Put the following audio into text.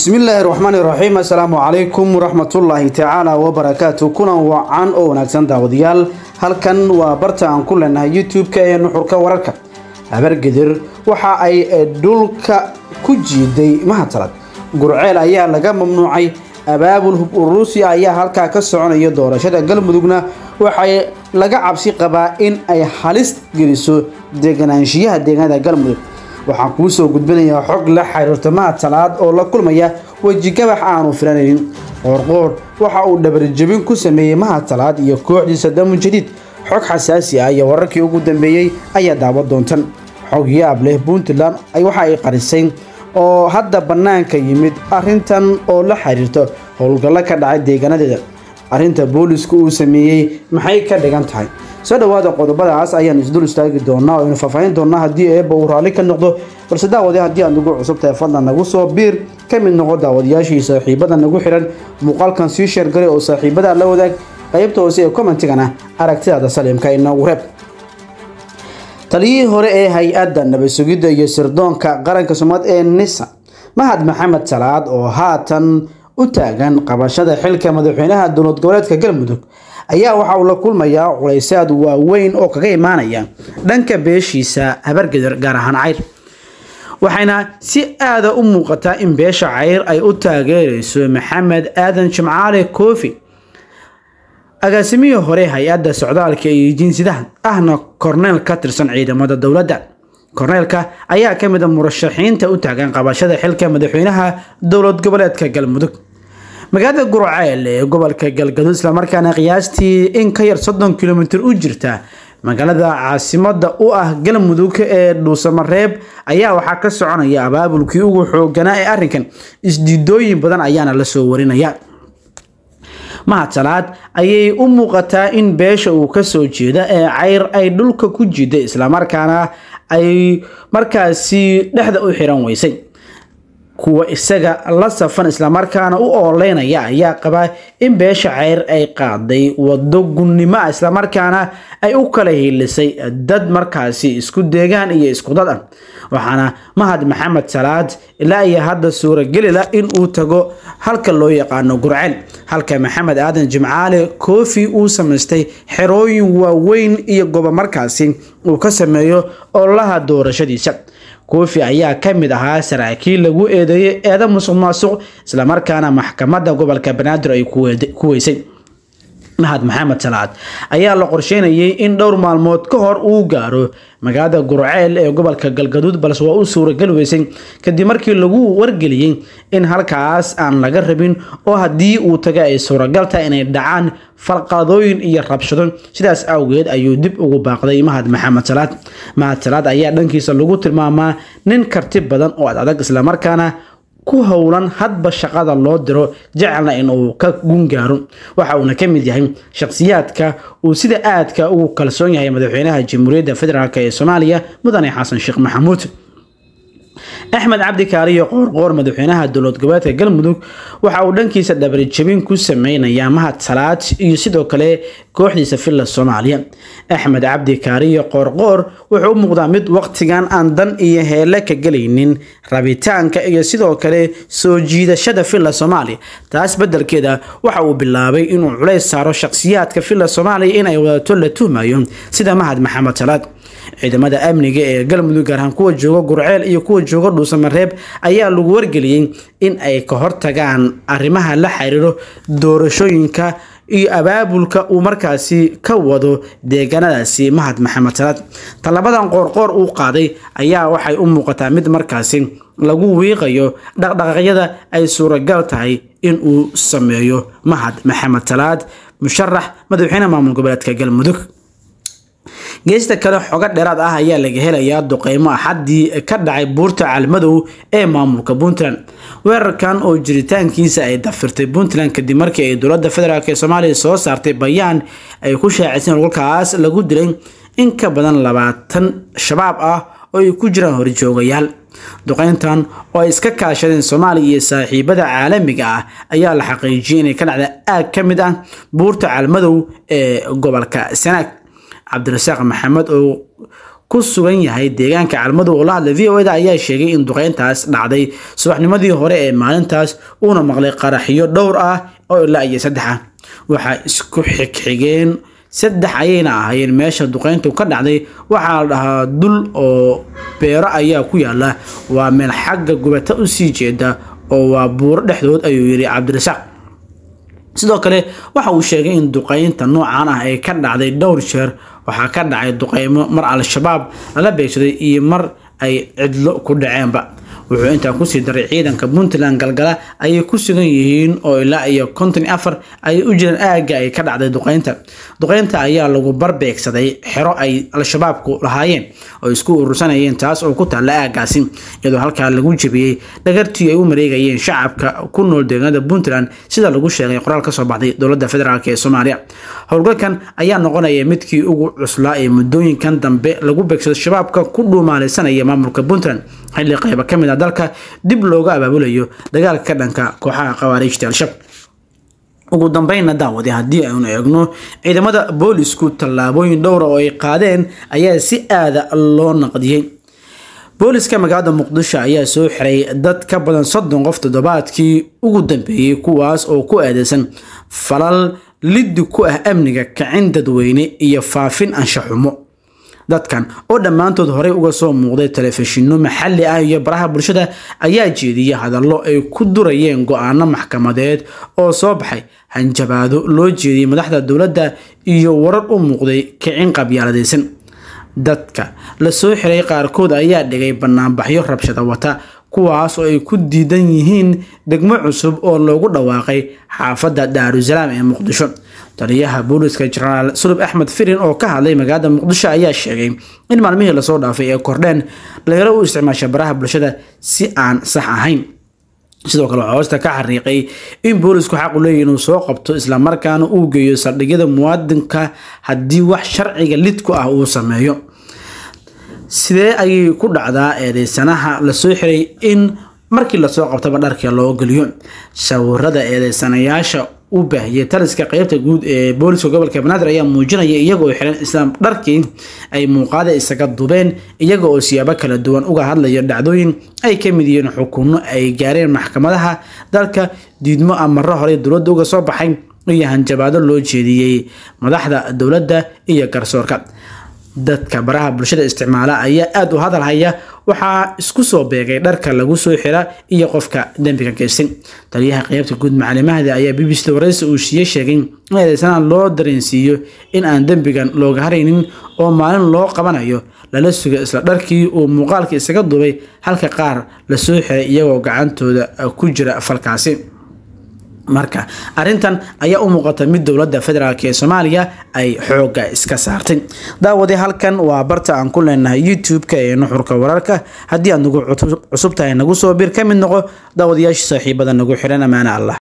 bismillaahi raxmaani raxiim assalaamu calaykum waraxmatullaahi tacaala wabarakaatu kulan wacan oo wanaagsan daawadayaal halkan waa barta aan ku leenahay youtube-ka ee nuxurka wararka habargedir waxa ay dhulka ku jiiday mahadsalad gurceel ayaa laga mamnuucay abaabul hub uruusi ayaa halkaa ka soconaya doorashada galmudugna waxay laga cabsi qabaa in ay halis geliso deganaanshiyaha deegaanada galmudug waxaan kuu soo gudbinayaa xog la xiriirta mahad salaad oo la kulmaya wejigabax aanu filanaynin qoorqoor waxa uu dhabarjabin ku sameeyey mahad salaad iyo kooxdiisa damu jadiid xog xasaasi ah iyo wararkii ugu dambeeyey ayaa daawa doontan xog yaab leh puntland waxa ay qarisay oo hadda bannaanka yimid arrintan oo la xiriirta howlgallo ka dhacay deegaanadeeda arrinta boolisku uu sameeyey maxay ka dhigan tahay soo dhawaada qodobadaas ayaan isdul istaagi doonaa oo aynu faahfaahin doonaa haddii eebba uu raalli ka noqdo balse daawade haddii aad nagu cusub tahay fadlan nagu soo biir ka mid noqo daawadayaashii saaxiibada nagu xiran muuqaalkan sii sheergalay oo saaxiibada la wadaag qaybta hoose ee commentigana aragtidaada saliimka inoogu reeb taliyihii hore ee hay-adda nabad sugidda iyo sirdoonka qaranka soomaad ee nisa mahad maxamed salaad oo haatan u taagan qabashada xilka madaxweynaha dowlad goboleedka galmudug ayaa waxa uu la kulmayaa culaysaad waaweyn oo kaga imaanaya dhanka beeshiisa habargeder gaar ahaan cayr waxayna si aada u muuqataa in beesha cayr ay u taageereyso maxamed aadan jimcaale koofi agaasimihii hore hay-adda socdaalka iyo jinsidaha ahna korneel ka tirsan ciidamada dowladda korneelka ayaa ka mid a murashaxiinta u taagan qabashada xilka madaxweynaha dowlad goboleedka galmudug magaalada gurceel ee gobolka galgaduud islamarkaana qiyaastii in ka yar soddon kilomitir u jirta magaalada caasimada u ah galmudug ee dhuusamareeb ayaa waxaa ka soconaya abaabulkii ugu xooganaa ee arrinkan isdiidooyin badan ayaana lasoo warinaya mahad salaad ayay u muuqataa in beesha uu kasoo jeeda ee cayr ay dhulka ku jiday islamarkaana ay markaasi dhexda u xiran weysay kuwa isaga la safan islamarkaana u ooleynaya ayaa qabaa in beesha ceyr ay qaaday wado gunnimo ah islamarkaana ay u kala hiilisay dad markaasi isku deegaan iyo isku dad ah waxaana mahad maxamed salaad ilaa iyo hadda suuragelila in uu tago halka loo yaqaano gurceel halka maxamed aadan jimcaale koofi uu samaystay xerooyin waaweyn iyo gobo markaasi uu ka sameeyo ololaha doorashadiisa koofi ayaa ka mid ahaa saraakiil lagu eedeeyay eeda musuq maasuq islamarkaana maxkamadda gobolka banaadir ay ku weysay mahad maxamed salaad ayaa la qorsheynayay in dhowr maalmood ka hor uu gaaro magaalada gurceel ee gobolka galgaduud balse waa u suuragal weysay kadib markii lagu wargeliyey in halkaas aan laga rabin oo haddii uu taga ay suuragal tahay inay dhacaan falqadooyin iyo rabshado sidaas awgeed ayuu dib ugu baaqday mahad maxamed salaad mahad salaad ayaa dhankiisa lagu tilmaamaa nin karti badan oo ad adag islamarkaana ku howlan hadba shaqada loo diro jecelna in uu ka gungaaro waxa uuna ka mid yahay shakhsiyaadka uu sida aadka ugu kalsoon yahay madaxweynaha jamhuuriyadda federaalk ee soomaaliya mudane xasan sheekh maxamuud axmed cabdi kaariyo qoorqoor madaxweynaha dowlad goboleedka galmudug waxa uu dhankiisa dhabarjabin ku sameynayaa mahad salaad iyo sidoo kale kooxdiisa villa soomaaliya axmed cabdi kaariyo qoorqoor wuxuu u muuqdaa mid waqtigan aan dan iyo heele ka gelaynin rabitaanka iyo sidoo kale soo jiidashada villa soomaaliya taas bedelkeeda waxa uu bilaabay inuu culays saaro shakhsiyaadka villa soomaaliya in ay wadato la tuhmayo sida mahad maxamed salaad ciidamada amniga ee galmudug gaar ahaan kuwa jooga gurceel iyo kuwa jooga dhuusamareeb ayaa lagu wargeliyey in ay ka hortagaan arrimaha la xiriiro doorashooyinka iyo abaabulka uu markaasi ka wado deegaanadaasi mahad maxamed salaad tallabadan qoorqoor uu qaaday ayaa waxay u muuqataa mid markaasi lagu wiiqayo dhaqdhaqaaqyada ay suuragal tahay in uu sameeyo mahad maxamed salaad musharax madaxweyne maamul goboleedka galmudug geesta kale xogo dheeraad ah ayaa laga helayaa duqeymo axaddii ka dhacay buurta caalmadow ee maamulka puntland weerarkan oo jiritaankiisa ay dafirtay puntland kadib markii ay dowladda federaalk ee soomaaliya soo saartay bayaan ay ku shaaciseen holkaas lagu dilay in ka badan labaatan shabaab ah oo ay ku jiraan horjoogayaal duqeyntan oo ay iska kaashadeen soomaaliya iyo saaxiibada caalamiga ah ayaa la xaqiijiyay inay ka dhacda aag ka mid ah buurta caalmadow ee gobolka sanaag cabdirasaaq maxamed oo ku sugan yahay deegaanka calmadow oo la hadlay v o eda ayaa sheegay in duqeyntaas dhacday subaxnimadii hore ee maalintaas uuna maqlay qaraxyo dhowr ah oo ilaa iyo saddex ah waxaa isku xigxigeen saddex ayayna ahaayeen meesha duqeyntu ka dhacday waxaa la dhahaa dul oo beero ayaa ku yaala waa meel xagga gubata usii jeeda oo waa buuro dhexdood ayuu yidhi cabdirasaaq sidoo kale waxa uu sheegay in duqeynta noocan ah ay ka dhacday dhowr jeer waxaa ka dhacay duqeymo mar al-shabaab lala beegsaday iyo mar ay cidlo ku dhaceenba wuxuu intaa kusii daray ciidanka puntland galgala ayay ku sugan yihiin oo ilaa iyo konton afar ayay u jireen aagga ay ka dhacday duqeynta duqeynta ayaa lagu barbeegsaday xero ay al-shabaabku lahaayeen oo isku urursanayeen taas oo ku taalla aaggaasi iyadoo halkaa lagu jebiyey dhagartii ay u mareegayeen shacabka ku nool deegaanada puntland sida lagu sheegay qoraal kasoo baxday dowladda federaalk ee soomaaliya howlgalkan ayaa noqonaya midkii ugu cuslaa ee muddooyinkan dambe lagu beegsado shabaabka ku dhuumaalaysanaya maamulka puntland xilli qayba ka mid a dalka dib looga abaabulayo dagaalka ka dhanka kooxaha khawaariijta al-shabaab ugu dambeynna daawade haddii aynu eegno ciidamada boolisku tallaabooyin dhowra oo ay qaadeen ayaa si aada loo naqdiyey booliska magaalada muqdisho ayaa soo xiray dad ka badan soddon qof toddobaadkii ugu dambeeyey kuwaas oo ku aadeysan falal liddi ku ah amniga kacin dadweyne iyo faafin anshaxumo dadkan oo dhammaantood horey uga soo muuqday telefishinno maxalli ah iyo baraha bulshada ayaa jeediyay hadallo ay ku durayeen go-aano maxkamadeed oo soo baxay hanjabaado loo jeediyey madaxda dowladda iyo warar u muuqday kicin qabyaaladaysan dadka la soo xiray qaarkood ayaa dhigay banaanbaxyo rabshada wata kuwaas oo ay ku diidan yihiin degmo cusub oo loogu dhawaaqay xaafadda daarusalaam ee muqdisho taliyaha booliska jenaraal sulub axmed firin oo ka hadlay magaalada muqdisho ayaa sheegay in maalmihii lasoo dhaafay ee kordheen dhalinyaro u isticmaasha baraha bulshada si aan sax ahayn sidoo kale waxaa hoosta ka xariiqay in boolisku xaq u leeyahy inuu soo qabto islamarkaana uu geeyo saldhigyada muwaadinka haddii wax sharciga lidku ah uu sameeyo sidee ayay ku dhacdaa eedeysanaha lasoo xiray in markii lasoo qabtaba dharka loo geliyo sawirada eedeysanayaasha u baahiyay taliska qeybta guud ee booliska gobolka banaadir ayaa muujinaya iyagoo xiran islaam dharkii ay muuqaada isaga dubeen iyaga oo siyaabo kala duwan uga hadlaya dhacdooyin ay ka mid yihiin xukuno ay gaareen maxkamadaha dalka diidmo amaro horey dowladda uga soo baxay iyo hanjabaado loo jeediyey madaxda dowladda iyo garsoorka dadka baraha bulshada isticmaala ayaa aada u hadal haya waxaa isku soo beegay dharka lagu soo xira iyo qofka dembiga geystay taliyaha qeybta guud macalimahda ayaa b b c wareysi uu shiiye sheegay in eedeysanaan loo dareensiiyo in aan dembigan looga haraynin oo maalin loo qabanayo lala suga isla dharkii uu muuqaalka isaga dubay halka qaar lasoo xiray iyagoo gacantooda ku jira falkaasi marka arintan ayaa u muuqata mid dowladda federaalk ee soomaaliya ay xooga iska saartay daawade halkan waa barta aan ku leenahay youtube-ka ee nuxurka wararka haddii aad nagu cusub tahay nagu soo bir ka mid noqo daawadayaasha saaxiibada nagu xiran amaana allah